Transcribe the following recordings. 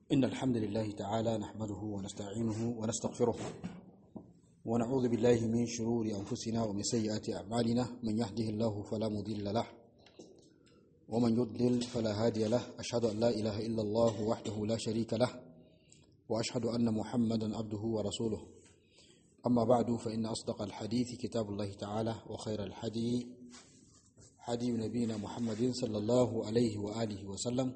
إن الحمد لله تعالى نحمده ونستعينه ونستغفره ونعوذ بالله من شرور أنفسنا ومن سيئات أعمالنا من يهده الله فلا مضل له ومن يضلل فلا هادي له أشهد أن لا إله إلا الله وحده لا شريك له وأشهد أن محمدا عبده ورسوله أما بعد فإن أصدق الحديث كتاب الله تعالى وخير الحدي حدي نبينا محمد صلى الله عليه وآله وسلم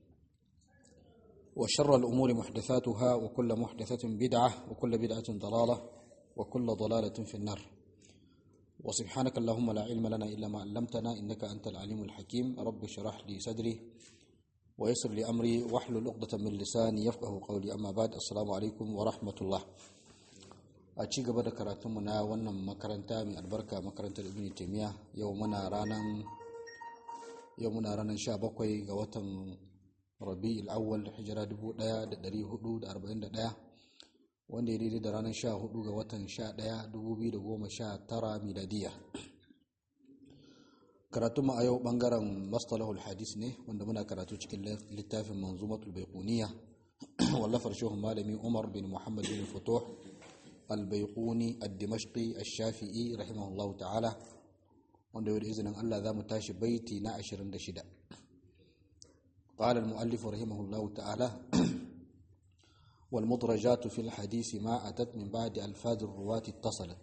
وشر الأمور محدثاتها وكل محدثة بدعة وكل بدعة ضلالة وكل ضلالة في النار وسبحانك اللهم لا علم لنا إلا ما علمتنا إنك أنت العليم الحكيم رب اشرح لي صدري ويسر لي أمري واحلل عقدة من لساني يفقه قولي أما بعد السلام عليكم ورحمة الله a ci gaba da karatunmu na wannan makaranta mai albarka makarantar ibn taimiyya yau muna ranar yau muna ranar 17 ga watan rabi'ul awwal hijira 1441 wanda ya daidai da ranar 14 ga watan 11 2019 miladiya karatunmu a yau bangaren mastalahul hadis ne wanda muna karatu cikin littafin manzumatul baiquniya wallafar shehun malami umar bin muhammad bin futuh البيقوني الدمشقي الشافعي رحمه الله تعالى wanda yau da izinin Allah za mu tashi baiti na 26 قال المؤلف رحمه الله تعالى والمدرجات في الحديث ما أتت من بعد ألفاظ الرواة اتصلت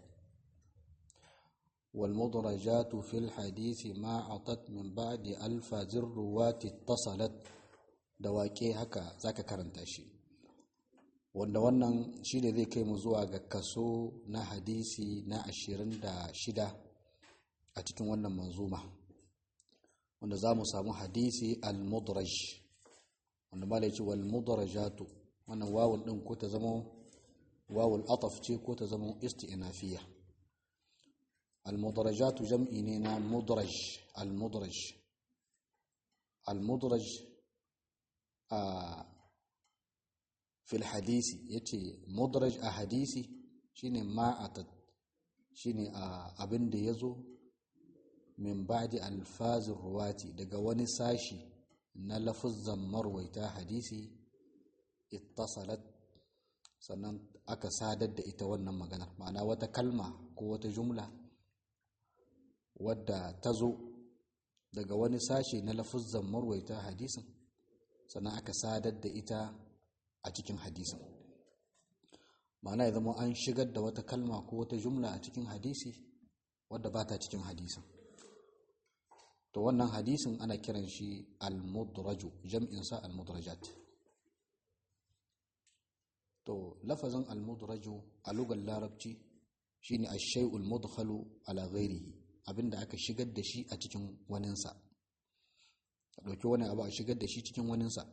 والمدرجات في الحديث ما أتت من بعد ألفاظ الرواة اتصلت دواكي هكا ذاك كرنتاشي wanda wannan shi ne zai kai mu zuwa ga kaso na hadisi na ashirin da shida a cikin wannan manzuma wanda za mu samu hadisi al-mudraj wanda ma ce wal mudrajatu wannan wawul din ko ta zama wawul ataf ce ko ta zama isti'nafiya al-mudrajatu jam'i ne na mudraj al-mudraj al-mudraj a fil hadisi yace mudraj a hadisi shine ma'atat shine abin da yazo min ba'di alfazir ruwati daga wani sashi na lafuzzan marwaita hadisi ittasalat sannan aka sadar da ita wannan maganar ma'ana wata kalma ko wata jumla wadda ta zo daga wani sashi na lafuzzan marwaita hadisin sannan aka sadar da ita a cikin hadisin ma'ana ya zama an shigar da wata kalma ko wata jumla a cikin hadisi wadda ba ta cikin hadisin to wannan hadisin ana kiran shi al-mudraju jam'insa al-mudrajat to lafazin al-mudraju a lugar larabci shine ash-shay'ul mudkhalu ala ghairihi abinda aka shigar da shi a cikin waninsa a ɗauki wani abu a shigar da shi cikin waninsa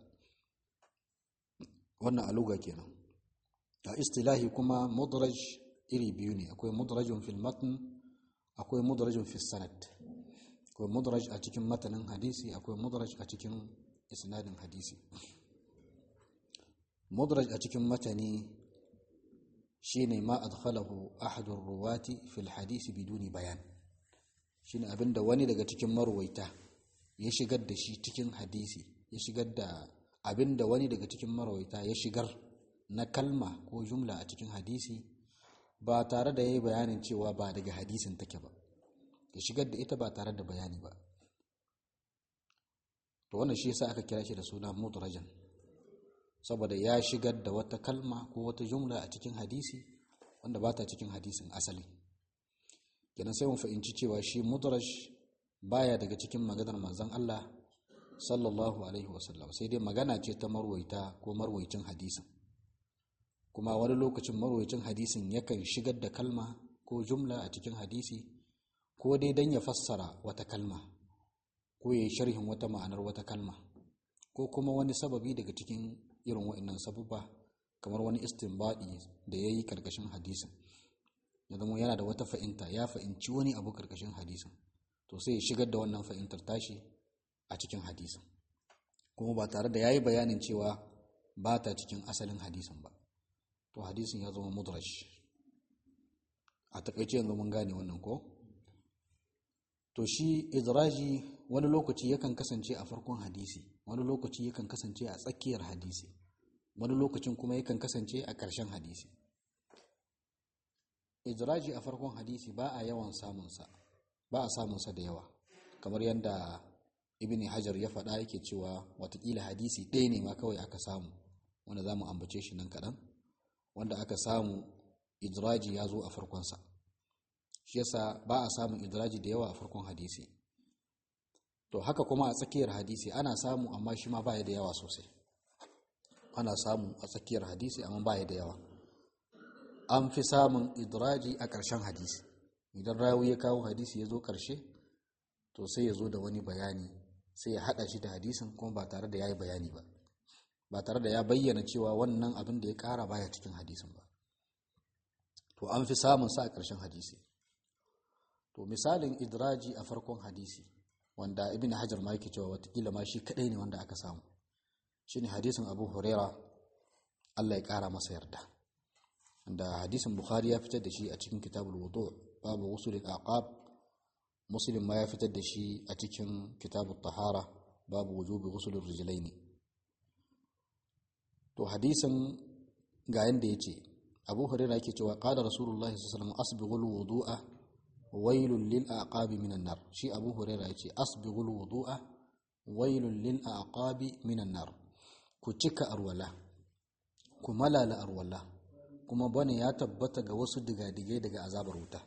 wannan aluga kenan a istilahi kuma mudraj iri biyu ne akwai mudrajun fil matn akwai mudrajun fil sanad akwai mudraj a cikin matanin hadisi akwai mudraj a cikin isnadin hadisi mudraj a cikin matani shine ma adkhalahu ahadur ruwati fil hadisi biduni bayan shine abinda wani daga cikin marwaita ya shigar da shi cikin hadisi ya shigar da abin da wani daga cikin marawaita ya shigar na kalma ko jumla a cikin hadisi ba tare da ya yi bayanin cewa ba daga hadisin take ba ya shigar da ita ba tare da bayani ba to wannan shi yasa aka kira shi da suna mudrajan saboda ya shigar da wata kalma ko wata jumla a cikin hadisi wanda ba ta cikin hadisin asali kenan sai mun fahimci cewa shi mudraj baya daga cikin maganar manzon Allah sallallahu alaihi wasallam sai dai magana ce ta marwaita ko marwaicin hadisin kuma wani lokacin marwaicin hadisin yakan shigar da kalma ko jumla a cikin hadisi ko dai don ya fassara wata kalma ko ya yi sharhin wata ma'anar wata kalma ko kuma wani sababi daga cikin irin wa'annan sabubba kamar wani istinbadi da ya yi karkashin hadisin ya zama yana da wata fa'inta ya fa'inci wani abu karkashin hadisin to sai ya shigar da wannan fa'intar tashi a cikin hadisin kuma ba tare da ya yi bayanin cewa ba ta cikin asalin hadisin ba to hadisin ya zama mudrash a takaice yanzu mun gane wannan ko to shi idraji wani lokaci yakan kasance a farkon hadisi wani lokaci yakan kasance a tsakiyar hadisi wani lokacin kuma yakan kasance a ƙarshen hadisi idraji a farkon hadisi ba a yawan samunsa ba a samunsa da yawa kamar yadda ibn hajar ya faɗa yake cewa watakila hadisi ɗaya ne ma kawai aka samu wanda za mu ambace shi nan kaɗan wanda aka samu idraji ya zo a farkonsa shi yasa ba a samun idraji da yawa a farkon hadisi to haka kuma a tsakiyar hadisi ana samu amma shi ma baya da yawa sosai ana samu a tsakiyar hadisi amma baya da yawa an fi samun idraji a ƙarshen hadisi idan rawi ya kawo hadisi ya zo ƙarshe to sai ya zo da wani bayani sai ya haɗa shi da hadisin kuma ba tare da ya yi bayani ba ba tare da ya bayyana cewa wannan abin da ya ƙara baya cikin hadisin ba to an fi samun sa a ƙarshen hadisi to misalin idraji a farkon hadisi wanda ibn hajar ma yake cewa watakila ma shi kadai ne wanda aka samu shine hadisin abu huraira allah ya kara masa yarda da hadisin bukhari ya fitar da shi a cikin kitabul wudu babu usulul aqab muslim ma ya fitar da shi a cikin kitabut tahara babu wujubi usulur rijlaini to hadisin ga yanda yace abu huraira yake cewa qala rasulullahi sallallahu alaihi wasallam asbighul wudu'a wailun lil aqabi minan nar shi abu huraira yace asbighul wudu'a wailun lil aqabi minan nar ku cika arwala ku malala arwala kuma bane ya tabbata ga wasu digadigai daga azabar wuta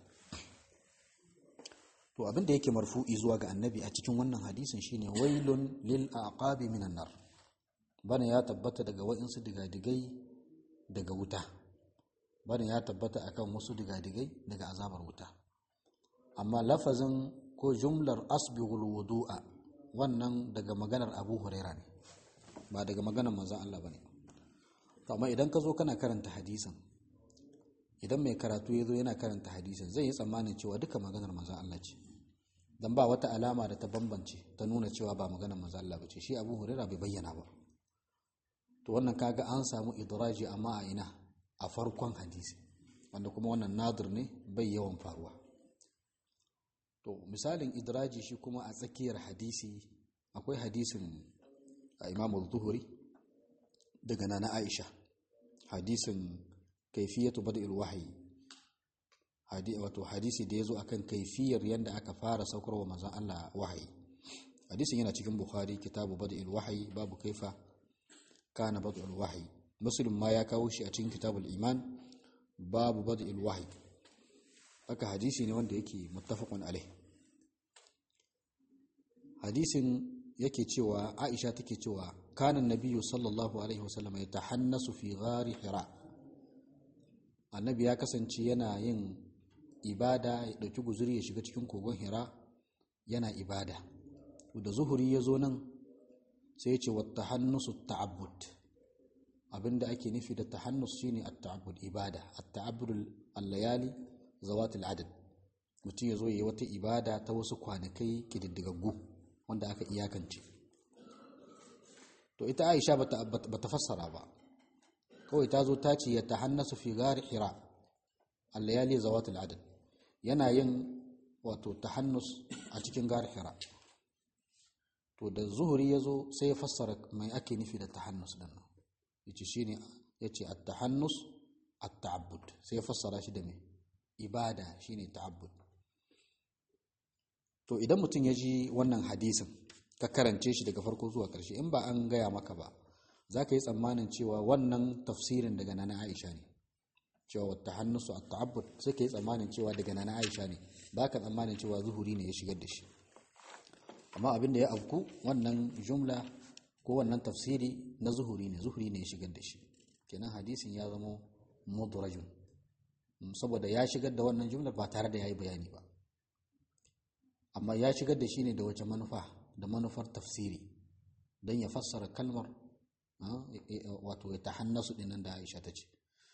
to abin da yake marfu'i zuwa ga annabi a cikin wannan hadisin shine wailun lil aqabi minan nar bane ya tabbata daga wa'insu digadigai daga wuta bane ya tabbata akan wasu digadigai daga azabar wuta amma lafazin ko jumlar asbighul wudu'a wannan daga maganar Abu Huraira ne ba daga maganar manzon Allah bane amma idan ka zo kana karanta hadisin idan mai karatu ya zo yana karanta hadisin zai yi tsammanin cewa duka maganar manzon Allah ce dan ba wata alama da ta bambance ta nuna cewa ba maganar manzon Allah bace shi Abu Huraira bai bayyana ba to wannan kaga an samu idraji amma a ina a farkon hadisi wanda kuma wannan nadir ne bai yawan faruwa to misalin idraji shi kuma a tsakiyar hadisi akwai hadisin imam zuhuri daga nana aisha hadisin kaifiyatu bada'il wahyi hadi wato hadisi da yazo akan kaifiyar yanda aka fara saukarwa manzon Allah wahayi hadisin yana cikin bukhari kitabu bada'il wahyi babu kaifa kana bada'il wahyi muslim ma ya kawo shi a cikin kitabul iman babu bada'il wahyi haka hadisi ne wanda yake muttafaqun alai hadisin yake cewa Aisha take cewa kana nabiyyu sallallahu alaihi wasallam yatahannasu fi ghari hira annabi ya kasance yana yin ibada ya dauki guzuri ya shiga cikin kogon hira yana ibada da zuhuri ya zo nan sai ya ce wa tahannusu ta'abbud abinda ake nufi da tahannus shine at-ta'abbud ibada at-ta'abbud al-layali zawatul adad mutum ya zo ya yi wata ibada ta wasu kwanakai kididdigaggu wanda aka iyakance to ita aisha ba ta fassara ba kawai ta zo ta ce ya ta hannasu fi gari hira allayali zawatul adad yana yin wato ta hannus a cikin gari hira to da zuhuri ya zo sai ya fassara mai ake nufi da ta hannus din nan ya ce shi ne ya ce a ta hannus a ta'abbud sai ya fassara shi da mai ibada shine ta'abbud to idan mutum ya ji wannan hadisin ka karance shi daga farko zuwa ƙarshe in ba an gaya maka ba za ka yi tsammanin cewa wannan tafsirin daga nana aisha ne cewa wata hannusu a ta'abbud sai ka yi tsammanin cewa daga nana aisha ne ba ka tsammanin cewa zuhuri ne ya shigar da shi amma abin da ya afku wannan jumla ko wannan tafsiri na zuhuri ne zuhuri ne ya shigar da shi kenan hadisin ya zama mudrajun saboda ya shigar da wannan jumlar ba tare da ya yi bayani ba amma ya shigar da shi ne da wace manufa da manufar tafsiri don ya fassara kalmar wato ya ta hannasu dinan da aisha ta ce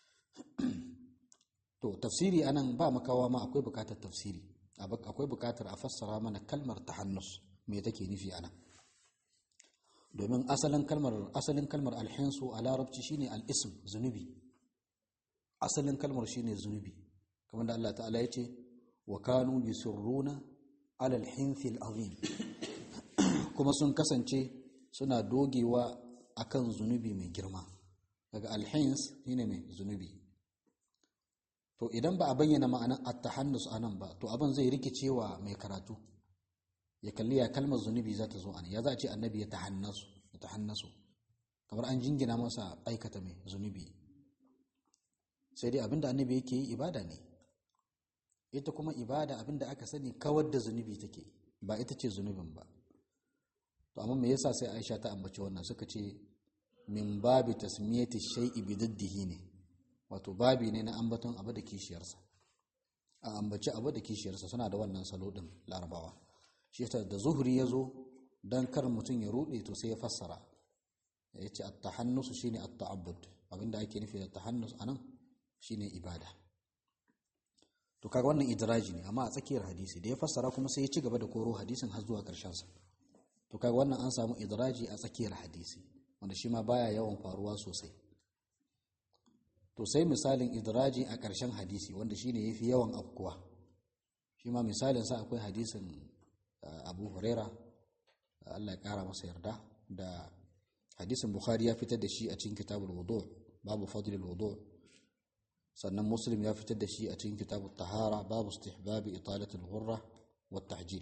to tafsiri anan ba makawa ma akwai bukatar tafsiri akwai bukatar a fassara mana kalmar ta hannus me take nufi anan domin asalin kalmar asalin kalmar alhinsu a larabci shine al-ism zunubi asalin kalmar shine zunubi kamar da Allah ta'ala ya ce wa kanu yusirruna alal hinfil azim kuma sun kasance suna dogewa akan zunubi mai girma daga alhins shine mai zunubi to idan ba a bayyana ma'anar at-tahannus anan ba to abin zai rikicewa mai karatu ya kalli ya kalmar zunubi za ta zo an ya za a ce annabi ya tahannasu ya tahannasu kamar an jingina masa aikata mai zunubi sai dai abinda annabi yake yi ibada ne ita kuma ibada abinda aka sani kawar da zunubi take ba ita ce zunubin ba to amma me yasa sai Aisha ta ambaci wannan suka ce min babi tasmiyati shay'i bi diddihi ne wato babi ne na ambaton abu da kishiyarsa a ambaci abu da kishiyarsa suna da wannan salo din larabawa shi yasa da zuhuri ya zo dan kar mutum ya rude to sai ya fassara ya ce at-tahannus shine at-ta'abbud abinda ake nufi da tahannus anan shine ibada to kaga wannan idraji ne amma a tsakiyar hadisi da ya fassara kuma sai ya ci gaba da koro hadisin har zuwa ƙarshen sa to kaga wannan an samu idraji a tsakiyar hadisi wanda shi ma baya yawan faruwa sosai to sai misalin idraji a ƙarshen hadisi wanda shine yafi yawan afkuwa shi ma misalin sa akwai hadisin Abu Huraira Allah ya kara masa yarda da hadisin Bukhari ya fitar da shi a cikin kitabul wudu babu fadlil wudu sannan muslim ya fitar da shi a cikin kitabut tahara babu istihbabi italatul ghurra wat tahjil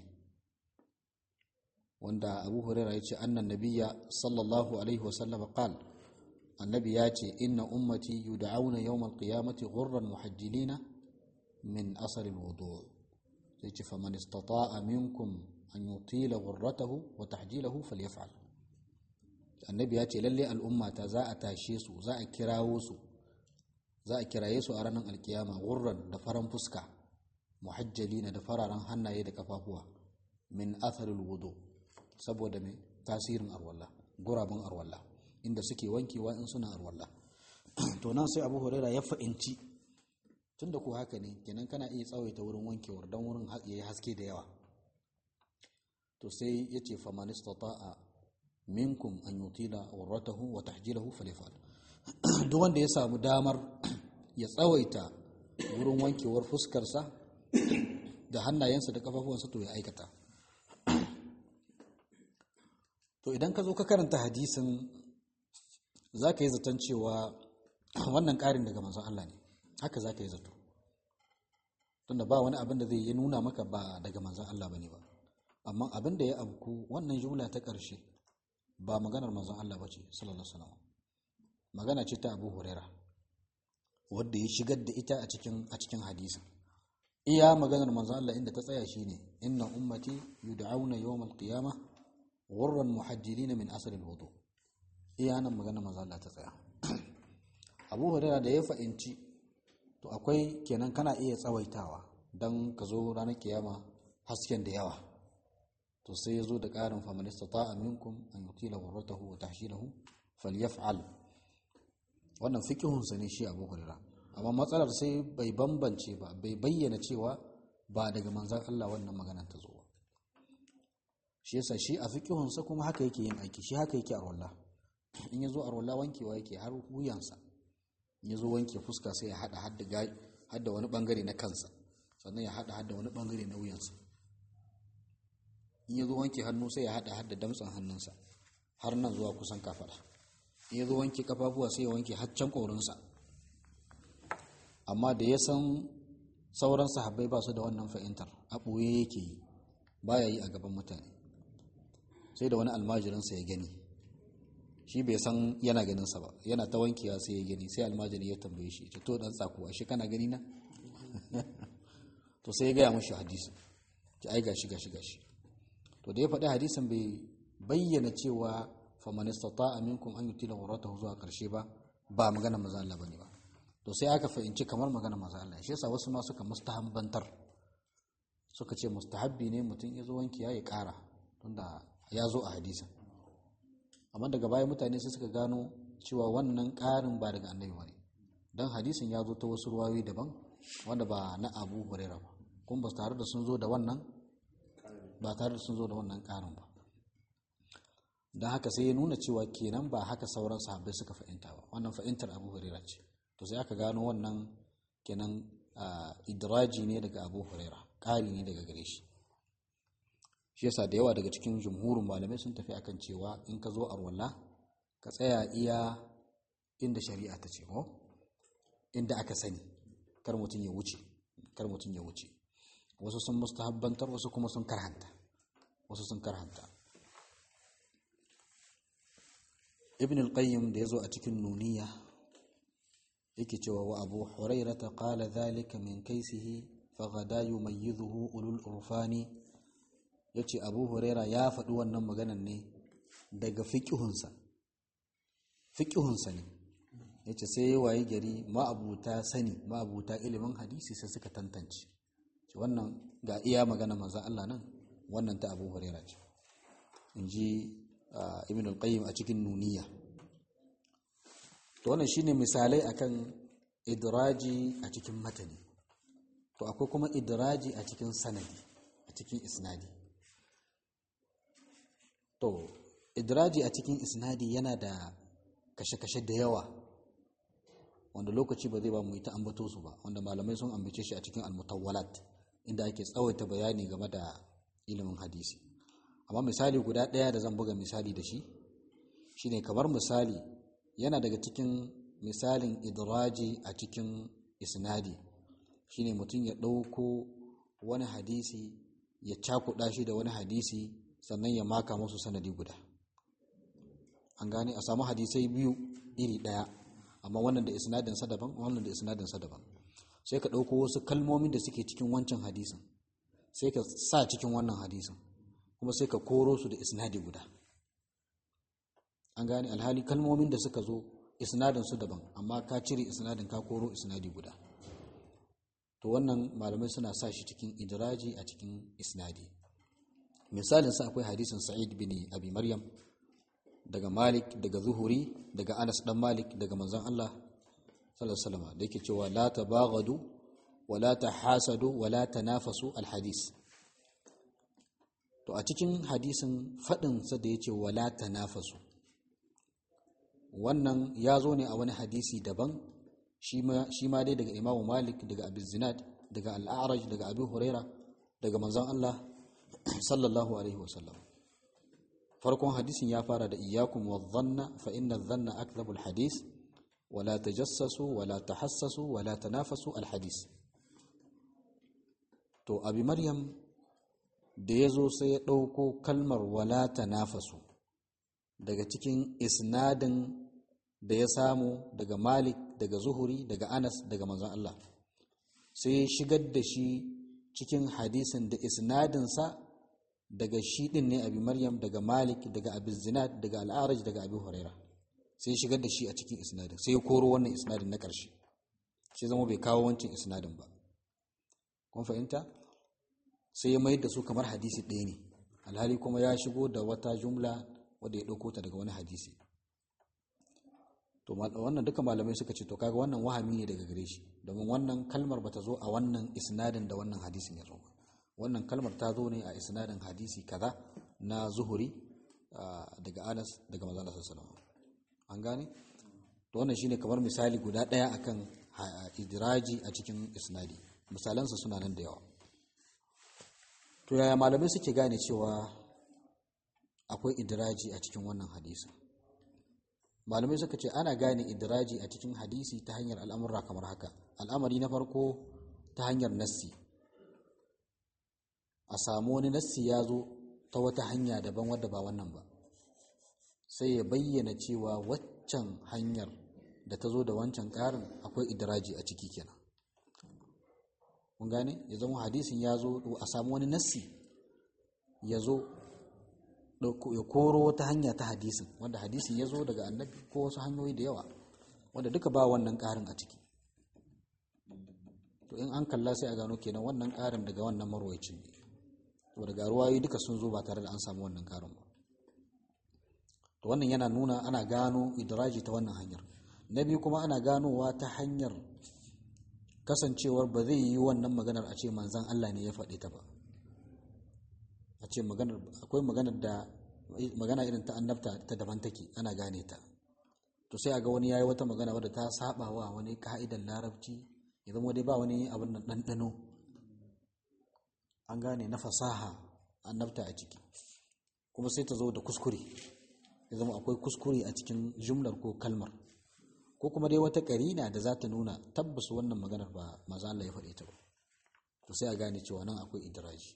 wanda abu huraira ya ce annan nabiya sallallahu alaihi wasallam qal annabi ya ce inna ummati yud'auna yawmal qiyamati ghurran muhajjilina min asar alwudu sai ce faman istata'a minkum an yutila ghurratahu wa tahjilahu falyaf'al annabi ya ce lalle al'ummata za a tashe su za a kirawo su za a kiraye su a ranar alkiyama gurran da faran fuska muhajjalina da fararen hannaye da kafafuwa min atharil wudu saboda mai tasirin arwalla gurabun arwalla inda suke wankewa in suna arwalla to nan sai abu huraira ya fa'inci tunda ko haka ne kenan kana iya tsawaita wurin wankewar don wurin yayi haske da yawa to sai ya ce faman istata'a minkum an yutila urratahu wa tahjilahu falyafal duk wanda ya samu damar ya tsawaita wurin wankewar fuskarsa da hannayensa da kafafuwansa to ya aikata to idan ka zo ka karanta hadisin za ka yi zaton cewa wannan ƙarin daga manzon Allah ne haka za ka yi zato tunda ba wani abin da zai yi nuna maka ba daga manzon Allah ba ne ba amma abin da ya abku wannan jumla ta ƙarshe ba maganar manzon Allah ba ce sallallahu alaihi wasallam magana ce ta Abu Huraira wadda ya shigar da ita a cikin a cikin hadisin iya maganar manzon Allah inda ta tsaya shine inna ummati yud'auna yawmal qiyamah ghurran muhajjilina min asr al-wudu iya nan maganar manzon Allah ta tsaya Abu Huraira da ya fa'inci to akwai kenan kana iya tsawaitawa dan ka zo ranar kiyama hasken da yawa to sai ya zo da ƙarin faman istata'a minkum an yutila ghurratahu wa tahshilahu falyaf'al wannan fikihunsa ne shi abu hurira amma matsalar sai bai bambance ba bai bayyana cewa ba daga manzan Allah wannan maganar ta zo ba shi yasa shi a fikihunsa kuma haka yake yin aiki shi haka yake arwalla in ya zo arwalla wankewa yake har wuyansa in ya zo wanke fuska sai ya hada hadda wani bangare na kansa sannan ya hada hadda wani bangare na wuyansa in ya zo wanke hannu sai ya hada hadda damtsan hannunsa har nan zuwa kusan kafada in ya zo wanke kafafuwa sai ya wanke haccan ƙorinsa amma da ya san sauran sahabbai ba su da wannan fahimtar a ɓoye yake yi baya yi a gaban mutane sai da wani almajirinsa ya gani shi bai san yana ganinsa ba yana ta wankewa sai ya gani sai almajiri ya tambaye shi ce to dan tsakuwa shi kana gani na to sai ya gaya mashi hadisi ki ai gashi gashi gashi to da ya faɗi hadisin bai bayyana cewa faman istata'a minkum an yutila ghurratahu zuwa karshe ba ba magana maza Allah bane ba to sai aka fahimci kamar magana maza Allah shi yasa wasu ma suka mustahabbantar suka ce mustahabbi ne mutum ya zo wanki ya ƙara tunda ya zo a hadisin amma daga baya mutane sai suka gano cewa wannan ƙarin ba daga annabi bane dan hadisin ya zo ta wasu ruwayoyi daban wanda ba na Abu Hurairah ba kuma ba tare da sun zo da wannan ba tare da sun zo da wannan ƙarin ba don haka sai ya nuna cewa kenan ba haka sauran sahabbai suka fahimta ba wannan fahimtar abu huraira ce to sai aka gano wannan kenan idraji ne daga abu huraira ƙari ne daga gare shi shi yasa da yawa daga cikin jumhurin malamai sun tafi akan cewa in ka zo arwalla ka tsaya iya inda shari'a ta ce ko inda aka sani kar mutum ya wuce kar mutum ya wuce wasu sun mustahabbantar wasu kuma sun karhanta wasu sun karhanta ibn al-qayyim da yazo a cikin nuniya yake cewa wa abu hurairata qala dhalika min kaisihi faghada yumayyidhuhu ulul urfani yace abu huraira ya faɗi wannan maganan ne daga fiqihunsa fiqihunsa ne yace sai ya wayi gari ma'abuta sani ma'abuta ilimin hadisi sai suka tantance wannan ga iya magana manzon Allah nan wannan ta abu huraira ce inji ibn al-qayyim a cikin nuniya to wannan shine misalai akan idraji a cikin matani to akwai kuma idraji a cikin sanadi a cikin isnadi to idraji a cikin isnadi yana da kashe-kashe da yawa wanda lokaci ba zai ba mu yi ta ambato su ba wanda malamai sun ambace shi a cikin almutawwalat inda ake tsawaita bayani game da ilimin hadisi amma misali guda ɗaya da zan buga misali da shi shine kamar misali yana daga cikin misalin idraji a cikin isnadi shine mutum ya ɗauko wani hadisi ya cakuɗa shi da wani hadisi sannan ya maka musu sanadi guda an gane a samu hadisai biyu iri ɗaya amma wannan da isnadinsa daban wannan da isnadinsa daban sai ka ɗauko wasu kalmomin da suke cikin wancan hadisin sai ka sa cikin wannan hadisin kuma sai ka koro su da isnadi guda an gane alhali kalmomin da suka zo isnadin su daban amma ka cire isnadin ka koro isnadi guda to wannan malamai suna sa shi cikin idraji a cikin isnadi misalin sa akwai hadisin sa'id bin abi maryam daga malik daga zuhuri daga anas dan malik daga manzon Allah sallallahu alaihi wasallam da yake cewa la tabaghadu wa la tahasadu wa la tanafasu alhadis to a cikin hadisin fadin sa da yace wala tanafasu wannan ya zo ne a wani hadisi daban shi ma dai daga imamu malik daga abu zinad daga al'araj daga abu huraira daga manzan Allah sallallahu alaihi wasallam farkon hadisin ya fara da iyakun wa zanna fa inna zanna akzabul hadis wala tajassasu wala tahassasu wala tanafasu al hadis to abi maryam da ya zo sai ya ɗauko kalmar wala tanafasu daga cikin isnadin da ya samu daga malik daga zuhuri daga anas daga manzon Allah sai ya shigar da shi cikin hadisin da isnadinsa daga shi din ne abi maryam daga malik daga abi zinad daga al'araj daga abi huraira sai ya shigar da shi a cikin isnadin sai ya koro wannan isnadin na ƙarshe sai zama bai kawo wancan isnadin ba kun fahimta sai ya mayar da su kamar hadisi ɗaya ne alhali kuma ya shigo da wata jumla wadda ya ɗauko ta daga wani hadisi to wannan duka malamai suka ce to kaga wannan wahami ne daga gare shi domin wannan kalmar bata zo a wannan isnadin da wannan hadisin ya zo wannan kalmar ta zo ne a isnadin hadisi kaza na zuhuri daga anas daga manzon Allah sallallahu an gane to wannan shine kamar misali guda ɗaya akan idraji a cikin isnadi misalansa suna nan da yawa to yaya malamai suke gane cewa akwai idraji a cikin wannan hadisi malamai suka ce ana gane idraji a cikin hadisi ta hanyar al'amurra kamar haka al'amari na farko ta hanyar nassi a samu wani nassi ya zo ta wata hanya daban wadda ba wannan ba sai ya bayyana cewa waccan hanyar da ta zo da wancan ƙarin akwai idraji a ciki kenan mun gane ya zama hadisin ya zo a samu wani nassi ya zo ya koro wata hanya ta hadisin wanda hadisin ya zo daga annabi ko wasu hanyoyi da yawa wanda duka ba wannan ƙarin a ciki to in an kalla sai a gano kenan wannan ƙarin daga wannan marwayacin ne to daga ruwayoyi duka sun zo ba tare da an samu wannan ƙarin ba to wannan yana nuna ana gano idraji ta wannan hanyar na biyu kuma ana ganowa ta hanyar kasancewar ba zai yi wannan maganar a ce manzan Allah ne ya faɗi ta ba a ce maganar akwai maganar da magana irin ta annabta ta daban take ana gane ta to sai a ga wani yayi wata magana wadda ta saba wa wani ka'idan larabci ya zama dai ba wani abin nan ɗanɗano an gane na fasaha annabta a ciki kuma sai ta zo da kuskure ya zama akwai kuskure a cikin jumlar ko kalmar ko kuma dai wata karina da za ta nuna tabbas wannan maganar ba maza Allah ya faɗe ta ba to sai a gane cewa nan akwai idraji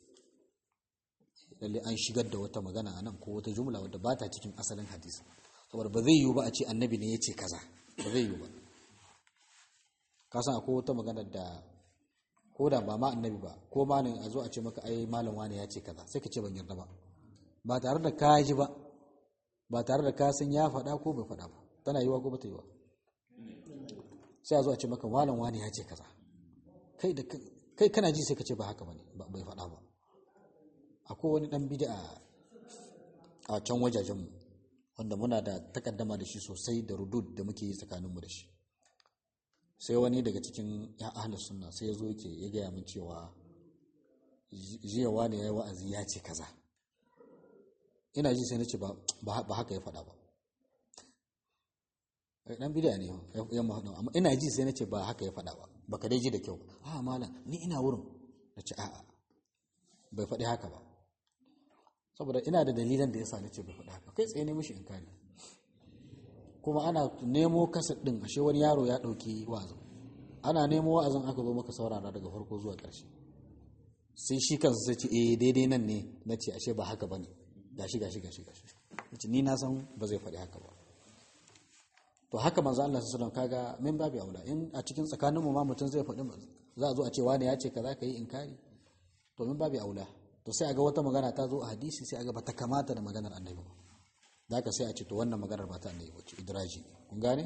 lalle an shigar da wata magana a nan ko wata jumla wadda ba ta cikin asalin hadisi saboda ba zai yiwu ba a ce annabi ne ya ce kaza ba zai yiwu ba ka san akwai wata magana da ko da ba ma annabi ba ko ma ne a zo a ce maka ai malam wani ya ce kaza sai ka ce ban yarda ba ba tare da ka ji ba ba tare da ka san ya faɗa ko bai faɗa ba tana yiwa ko bata yiwa sai a zo a ce maka malam wani ya ce kaza kai da kai kana ji sai ka ce ba haka bane bai faɗa ba akwai wani dan bid'a a can wajajen mu wanda muna da takaddama da shi sosai da rudud da muke yi tsakaninmu da shi sai wani daga cikin ya ahlus sunna sai ya zo yake ya gaya min cewa jiya wani ya yi wa'azi ya ce kaza ina ji sai na ce ba haka ya faɗa ba dan bid'a ne ya mahaɗa amma ina ji sai na ce ba haka ya faɗa ba baka dai ji da kyau a malam ni ina wurin na ce a'a bai faɗi haka ba saboda ina da dalilan da yasa na ce bai faɗi haka kai tsaye ne mishi inkari kuma ana nemo kasar ɗin ashe wani yaro ya ɗauki wa'azin ana nemo wa'azin aka zo maka saurara daga farko zuwa ƙarshe sai shi kansa sai ce eh daidai nan ne na ce ashe ba haka bane gashi gashi gashi gashi ni na san ba zai faɗi haka ba to haka manzo Allah sallallahu alaihi wasallam kaga min babu aula in a cikin tsakaninmu ma mutum zai faɗi za a zo a ce wani ya ce kaza ka yi inkari to min babu aula to sai a ga wata magana ta zo a hadisi sai a ga bata kamata da maganar annabi ba da haka sai a ce to wannan maganar ba ta annabi ba ce idraji ne kun gane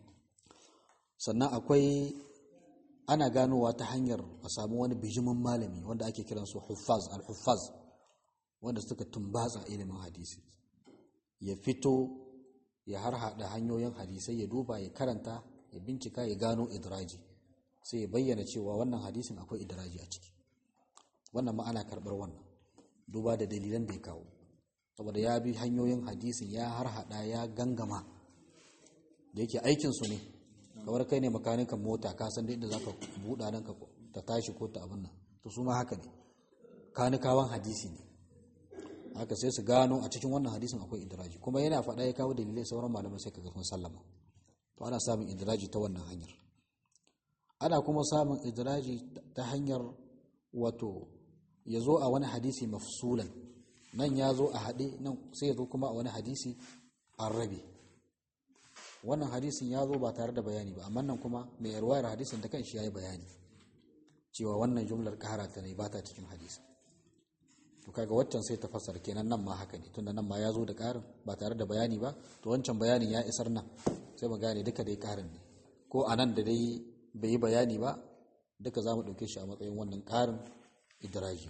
sannan akwai ana ganowa ta hanyar a samu wani bijimin malami wanda ake kiran su huffaz al-huffaz wanda suka tumbatsa ilimin hadisi ya fito ya harhaɗa hanyoyin hadisai ya duba ya karanta ya bincika ya gano idraji sai ya bayyana cewa wannan hadisin akwai idraji a ciki wannan ma ana karɓar wannan duba da dalilan da ya kawo saboda ya bi hanyoyin hadisin ya harhaɗa ya gangama da yake aikinsu ne kamar kai ne makanikan mota ka san da inda za ka buɗa nan ka ta tashi ko ta abin nan to su ma haka ne kanikawan hadisi ne haka sai su gano a cikin wannan hadisin akwai idraji kuma yana faɗa ya kawo dalilai sauran malamai sai kaga sun sallama to ana samun idraji ta wannan hanyar ana kuma samun idraji ta hanyar wato ya zo a wani hadisi mafsulan nan ya zo a haɗe nan sai ya zo kuma a wani hadisi an rabe wannan hadisin ya zo ba tare da bayani ba amma nan kuma mai yarwayar hadisin da kan shi ya yi bayani cewa wannan jumlar ƙara ta ne ba ta cikin hadisin to kaga waccan sai ta fassara kenan nan ma haka ne tunda nan ma ya zo da ƙarin ba tare da bayani ba to wancan bayanin ya isar nan sai mu gane duka dai ƙarin ne ko a nan da dai bai yi bayani ba duka za mu ɗauke shi a matsayin wannan ƙarin idraji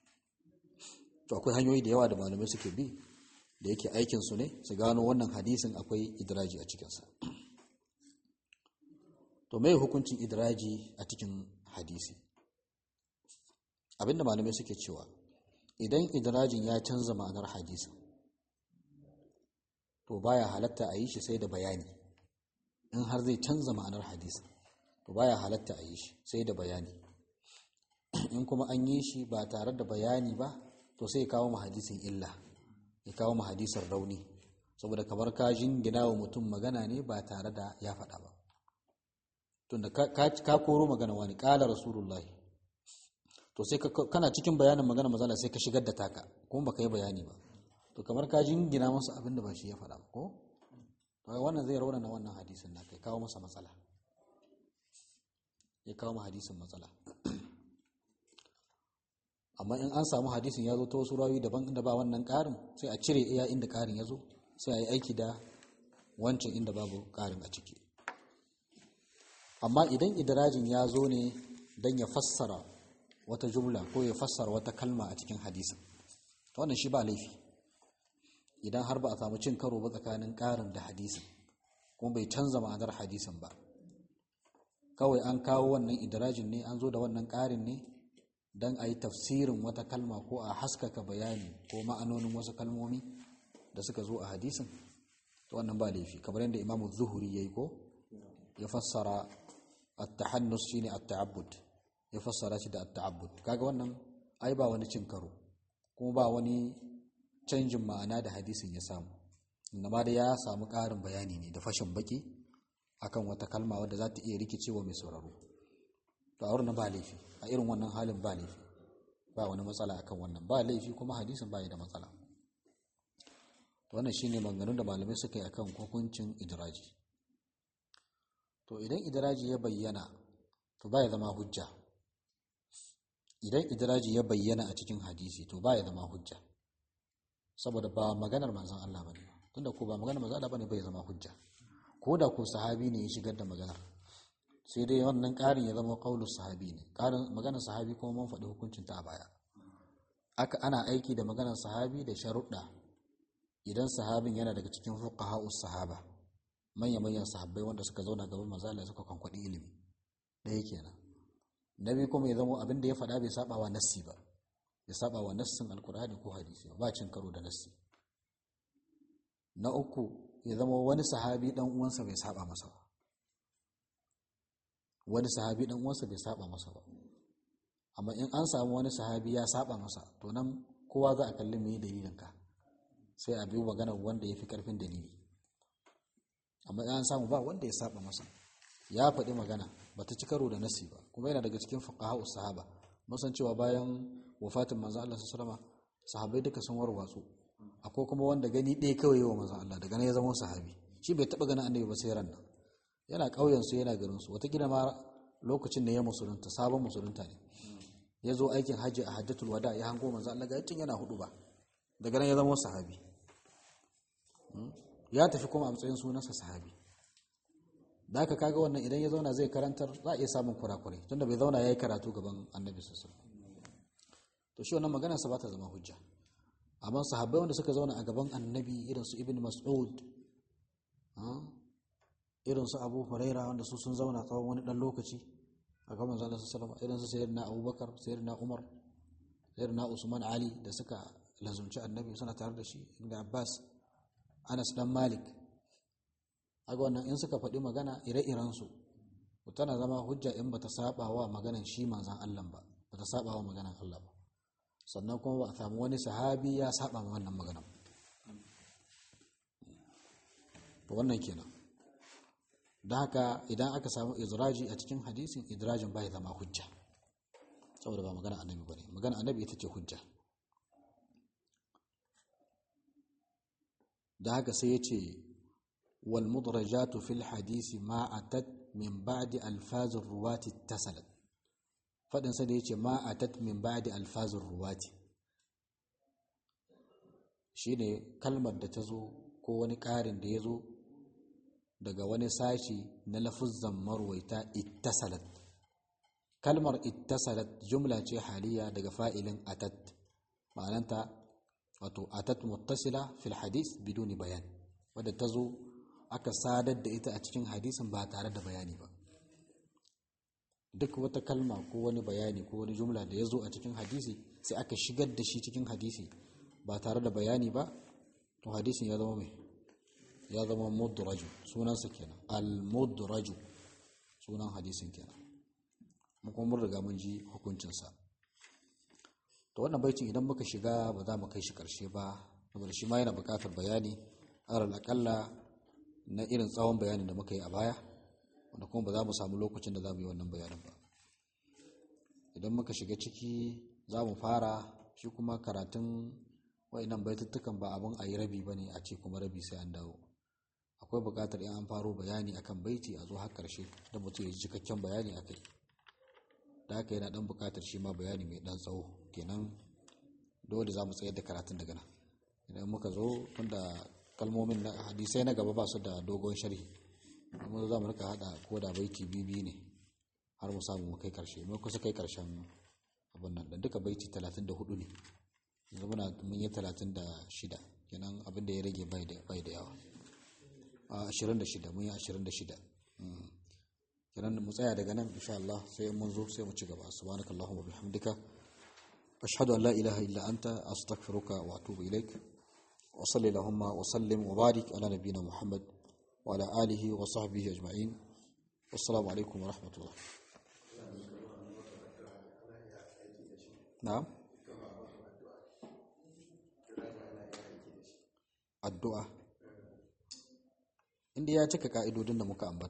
to akwai hanyoyi da yawa da malamai suke bi da yake aikin su ne su gano wannan hadisin akwai idraji a cikinsa to mai hukuncin idraji a cikin hadisi abinda malamai suke cewa idan idrajin ya canza ma'anar hadisin to baya halatta a yi shi sai da bayani in har zai canza ma'anar hadisin to baya halatta a yi shi sai da bayani in kuma an yi shi ba tare da bayani ba to sai kawo ma hadisin illa ya kawo ma hadisin rauni saboda kamar ka jingina wa mutum magana ne ba tare da ya faɗa ba tunda ka koro magana wani ƙala rasulullahi to sai kana cikin bayanin magana mazala sai ka shigar da taka kuma baka yi bayani ba to kamar ka jingina masa abin da ba shi ya faɗa ba ko to wannan zai raunana wannan hadisin na kai kawo masa matsala ya kawo ma hadisin matsala amma in an samu hadisin ya zo ta wasu rawi daban inda ba wannan ƙarin sai a cire iya inda ƙarin ya zo sai a yi aiki da wancan inda babu ƙarin a ciki amma idan idirajin ya zo ne don ya fassara wata jumla ko ya fassara wata kalma a cikin hadisin wannan shi ba laifi idan har ba a samu cin karo ba tsakanin ƙarin da hadisin kuma bai canza ma'anar hadisin ba kawai an kawo wannan idirajin ne an zo da wannan ƙarin ne don a yi tafsirin wata kalma ko a haskaka bayani ko ma'anonin wasu kalmomi da suka zo a hadisin to wannan ba laifi kamar yadda imamu zuhuri ya yi ko ya fassara at-tahannus shine at-ta'abbud ya fassara shi da at-ta'abbud kaga wannan ai ba wani cin karo kuma ba wani canjin ma'ana da hadisin ya samu inda da ya samu ƙarin bayani ne da fashin baki akan wata kalma wadda za ta iya rikicewa mai sauraro to a wurin ba laifi a irin wannan halin ba laifi ba wani matsala akan wannan ba laifi kuma hadisin ba da matsala to wannan shine maganganun da malamai suka yi akan hukuncin idraji to idan idraji ya bayyana to ba ya zama hujja idan idraji ya bayyana a cikin hadisi to ba ya zama hujja saboda ba maganar manzon Allah bane tunda ko ba maganar manzon Allah bane bai zama hujja ko da ko sahabi ne ya shigar da maganar sai dai wannan ƙarin ya zama qaulus sahabi ne ƙarin maganar sahabi kuma mun faɗi hukuncin ta a baya aka ana aiki da maganar sahabi da sharuɗa idan sahabin yana daga cikin fuqaha'us sahaba manya manyan sahabbai wanda suka zauna gaban manzon Allah suka kwankwaɗi ilimi ɗaya kenan nabi kuma ya zama abin da ya faɗa bai saba wa nassi ba ya saba wa nassin alkur'ani ko hadisi ba cin karo da nassi na uku ya zama wani sahabi dan uwansa bai saba masa ba wani sahabi dan uwansa bai saba masa ba amma in an samu wani sahabi ya saba masa to nan kowa za a kalli me dalilin ka sai a biyu maganar wanda ya fi karfin dalili amma in an samu ba wanda ya saba masa ya faɗi magana bata ci karo da nasi ba kuma yana daga cikin fuqaha sahaba musan cewa bayan wafatin manzo Allah sallallahu alaihi sahabbai duka sun warwatsu akwai kuma wanda gani ɗaya kawai wa manzo Allah daga nan ya zama sahabi shi bai taba ganin annabi ba sai ran nan yana ƙauyen su yana garin su wata ma lokacin da ya musulunta sabon musulunta ne ya zo aikin hajji a hajjatul wada ya hango manzo Allah ga tun yana hudu ba daga nan ya zama sahabi ya tafi kuma a matsayin sunansa sahabi da aka kaga wannan idan ya zauna zai karantar za a iya samun kurakurai tunda bai zauna ya yi karatu gaban annabi sosai to shi wannan maganarsa ba ta zama hujja amma sahabbai wanda suka zauna a gaban annabi irin su ibn mas'ud irin su abu huraira wanda su sun zauna tsawon wani dan lokaci a gaban manzo Allah sallallahu irin su sayyidina abubakar sayyidina umar sayyidina usman ali da suka lazumci annabi suna tare da shi inda abbas anas dan malik aga wannan in suka faɗi magana ire-irensu tana zama hujja in bata saba wa maganan shi manzan Allah ba bata saba wa maganan Allah ba sannan kuma ba a samu wani sahabi ya saba ma wannan maganan to wannan kenan da haka idan aka samu idraji a cikin hadisin idrajin bai zama hujja saboda ba magana annabi bane magana annabi ita ce hujja da haka sai ya ce والمدرجات في الحديث ما أتت من بعد ألفاظ الرواة اتصلت فدن سيدي يجي ما أتت من بعد ألفاظ الرواة shine kalmar da ta zo ko wani ƙarin da ya zo daga wani sashi na lafuzzan marwaita ittasalat kalmar ittasalat jumla ce haliya daga fa'ilin atat ma'ananta wato atat muttasila fil hadis biduni bayan wadda ta zo aka sadar da ita a cikin hadisin ba tare da bayani ba duk wata kalma ko wani bayani ko wani jumla da ya zo a cikin hadisi sai aka shigar da shi cikin hadisi ba tare da bayani ba to hadisin ya zama mai ya zama mudraju sunansa kenan al-mudraju sunan hadisin kenan mun kuma mun riga mun ji hukuncinsa to wannan baitin idan muka shiga ba za mu kai shi karshe ba saboda shi ma yana buƙatar bayani alal akalla na irin tsawon bayanin da muka yi a baya wanda kuma ba za mu samu lokacin da za mu yi wannan bayanin ba idan muka shiga ciki za mu fara shi kuma karatun wa'inan baituttukan ba abin a yi rabi ba ne a ce kuma rabi sai an dawo akwai buƙatar in an faro bayani akan baiti a zo har ƙarshe don mutum ya ji cikakken bayani a kai da haka yana ɗan buƙatar shi ma bayani mai ɗan tsawo kenan dole za mu tsayar da karatun daga nan idan muka zo tunda kalmomin na hadisai na gaba ba su da dogon sharhi amma za mu rika hada ko da baiti bibi ne har mu samu mu kai karshe mu kusa kai karshen abin nan dan duka baiti 34 ne yanzu muna mun yi 36 kenan abin da ya rage bai da bai da yawa a 26 mun yi 26 kenan mu tsaya daga nan insha Allah sai mun zo sai mu ci gaba subhanakallahumma bihamdika ashhadu an la ilaha illa anta astaghfiruka wa atubu ilaik وصل اللهم وسلم وبارك على نبينا محمد وعلى آله وصحبه أجمعين والسلام عليكم ورحمة الله نعم الدعاء inda ya cika ka'idodin da muka ambata